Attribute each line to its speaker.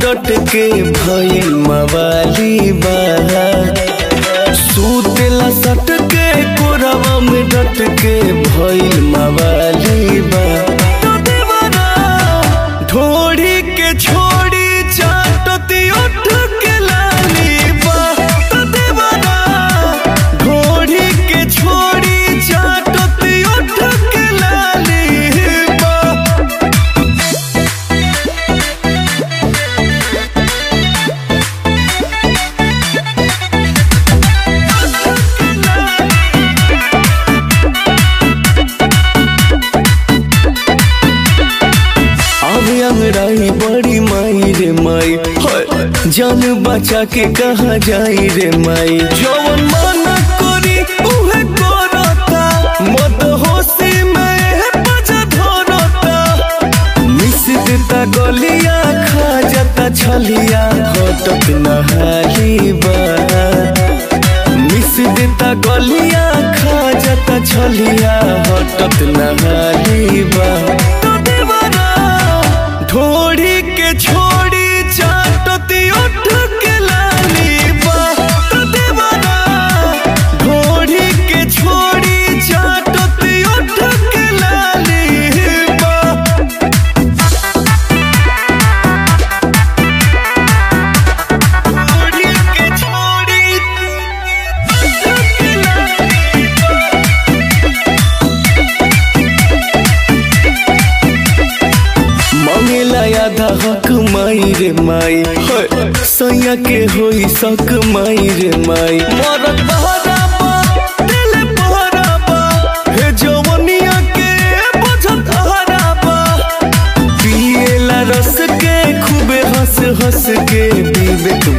Speaker 1: डट के भइल मवाली बा सुतेला सट के कोरवा में डट के भइल मवाली बा तो देवरा ढोड़ी के छोड़ी चाटती उठ के लाली बा तो देवरा ढोड़ी के छोड़ी चाटती उठ के लाली बा अब अंगड़ाई बड़ी माई रे माई हाय, जान बचा के कहा जाई रे माई जवन माना करी उहे करता मत होशी में बजा धरता मिस देता गलिया खा जाता छलिया हटत नहाली बा मिस देता गलिया खा जाता छलिया हटत नहाली बा तो देवरा ढोड़ी के छोड़ी चाटती उठ के लाली बा तो देवरा ढोड़ी के छोड़ी चाटती उठ के लाली बा छोड़ी के छोड़ी मंगेला आधा हक माई रे माई हाय, सैया के होई सक माई रे माई मरत बहराबा दिल बहराबा हे जवनिया के बुझत हराबा पिएला रस के खूबे हंस हंस के विवेक